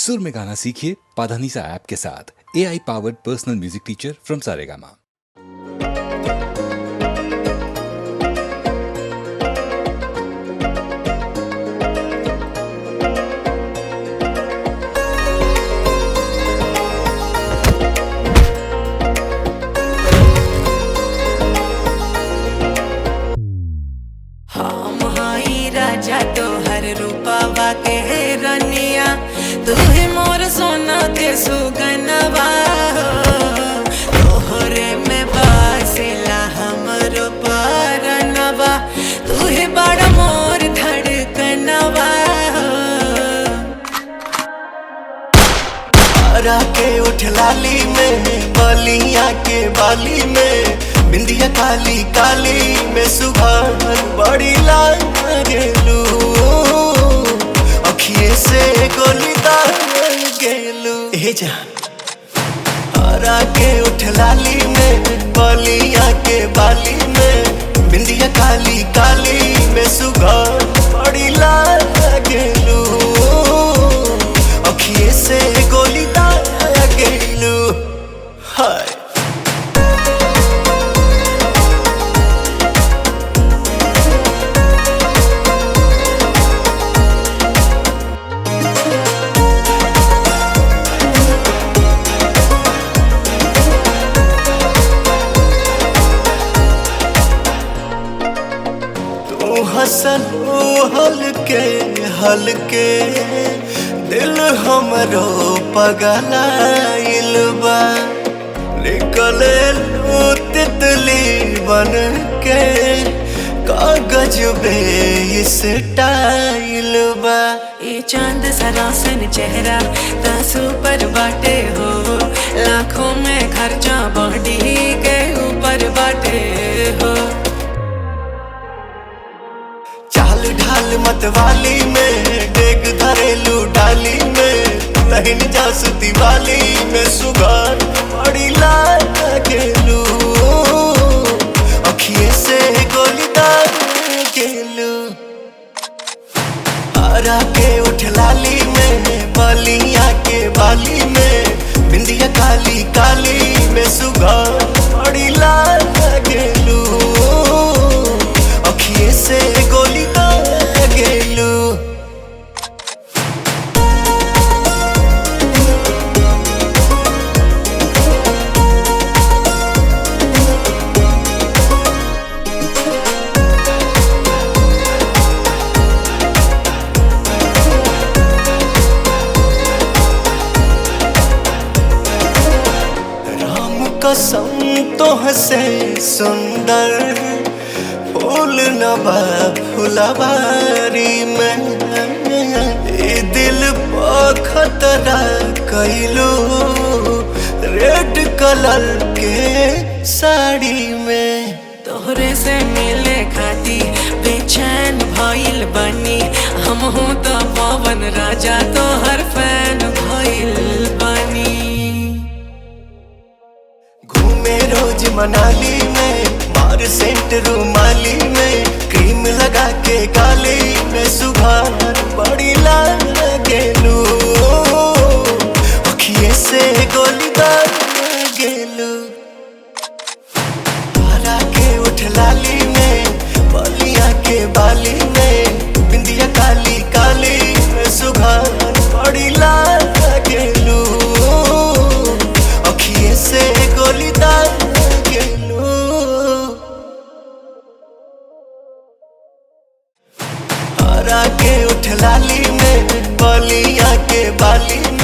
सुर में गाना सीखिए पाधानीसा ऐप के साथ A I powered personal music teacher from Saregama हम हई राजा तोहर रूपावा के रनिया तू ही मोर सोना के सुगनवा हो। तोहरे में बासेला हमरो परनवा तू ही बड़ मोर धड़कनवा हो। हरा के उठ लाली में बलिया के बाली में बिंदिया काली काली में सुबह बड़ी लाल गेलू अखिए से गोली दार गेलू हे जा हरा के उठ लाली में बलिया के बाली में बिंदिया काली काली में सुबह बड़ी लाल गेलू अखिए से गोली दार गेलू हाय तू हसन हलके हलके दिल हमरो पगलाइल बा निकले लू तितली बन के कागज बे इस टाइल बा ये चांद सरासन चेहरा तासू पर बाटे हो लाखों में खर्चा बॉडी के ऊपर बाटे हो चाल ढाल मतवाली में डेग धरेलू डाली में तहिन जासु दिवाली में सुगार बड़ी लाल गेलू अखिए से गोली दार गेलू हरा के उठ लाली में बलिया के बाली में बिंदिया काली काली में सुगार बड़ी लाल गेलू अखिए से गोली दार गेलू राम कसम तो हसे सुंदर फूल नबा फुलवारी में ए दिल पर खतरा कैलू रेड कलर के साड़ी में तोहरे से मिले खाती बेचैन भइल बनी हम हूँ तो पवन राजा तोहर फैन भइल बनी घूमे रोज मनाली में मार सेंट रूमाली में क्रीम लगा के गाली में सुबह बड़ी लाल गेलू अखिए से गोली दार गेलू हरा के उठ लाली में बलिया के बाली में बिंदिया काली काली में सुबह बड़ी लाल गेलू अखिए से गोली दार गेलू हरा के उठ लाली में बलिया के बाली